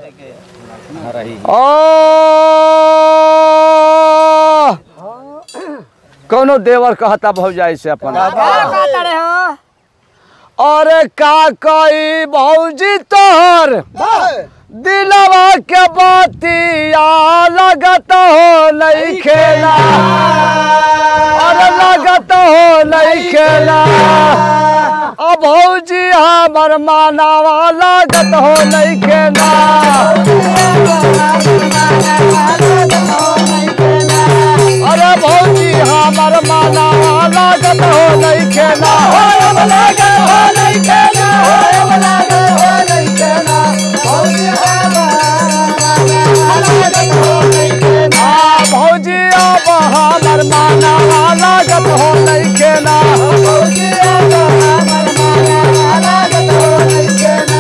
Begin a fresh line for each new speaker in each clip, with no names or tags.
ओ कौनो देवर कहता भौजाई से अपन अरे का कई भौजी तोहर दिलवा के बतिया लगत हो नहीं खेला अरे लगत हो नहीं खेला अब भौजी हमर मानावा लागत हो नहीं खेला अरे भौजी हमर मानावा लागत हो नहीं खेला लागत हो नहीं खेला लागत हो नहीं खेला भौजी हाँ, भौजी अब हमर मानावा लागत हो नहीं खेला भौजी अब हमर मानावा लागत हो नहीं खेला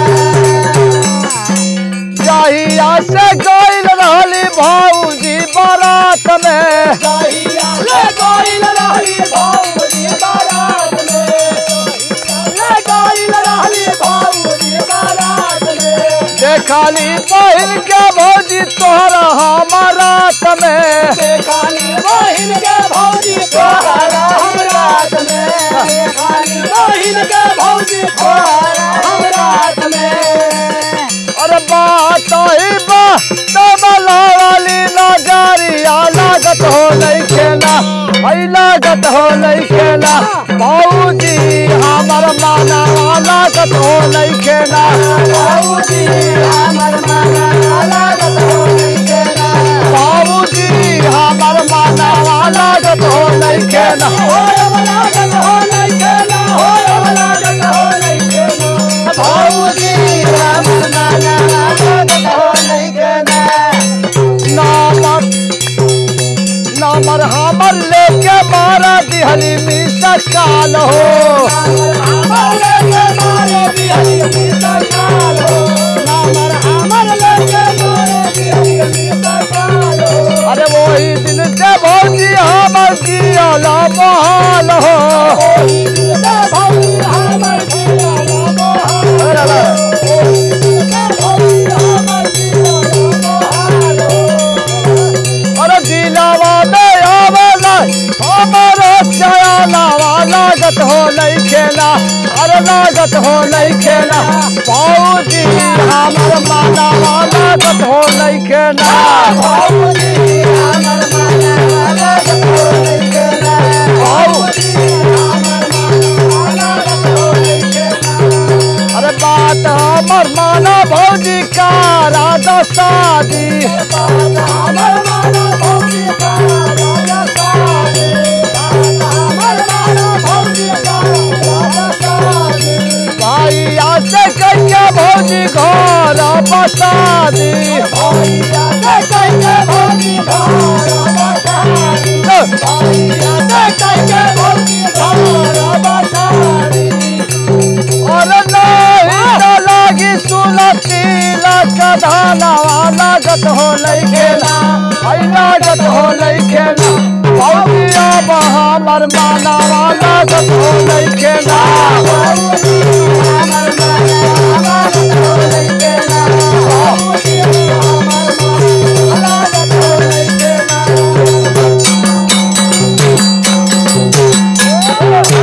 जहिया से गइल रहली भौजी बारात में जहिया से गइल रहली भौजी बारात में से गइल रहली भौजी बारात में देखली बहिन के भौजी तोहरा हमारात में देखली बहिन के भौजी तोहरा हमारात में देखली बहिन के भौजी तोहरा हमारात में अरे बात ही बा तबला वाली नजरिया लागत हो नहीं खेला भाई लागत हो नहीं खेला भौजी हमर माना लागत हो नहीं खेला भौजी हमर माना लागत हो नहीं खेला भौजी हमर माना लागत हो नहीं खेला हो लागत हो नहीं खेला हो लागत हो नहीं खेला भौजी हमर माना लागत हो नहीं खेला नामक नंबर हमर लेके मारा दिहली मिसा काल हो अरे वही दिन से भौजी हमर कियाला बहाल हो अरे दिलावा में आवेला हमारो चयालावा लागत हो नहीं खेला अरे लागत हो नहीं खेला भौजी हमर मानावा लागत हो नहीं खेला भौजी हमर मानावा लागत हो नहीं खेला भौजी हमर मानावा लागत हो नहीं खेला अरे बात हमर माना भौजी का राधा शादी बात हमर माना भौजी का राधा शादी बात हमर माना भौजी का राधा शादी भैया से कहिए भौजी घर बसादी भैया से कहिए भौजी घर बसादी भैया से कहिए भौजी घर बसादी और नहीं न लागी सुलती लकधानावा लागत हो नहीं खेला आई लागत हो नहीं खेला भौजिया हमर मानावा लागत हो नहीं खेला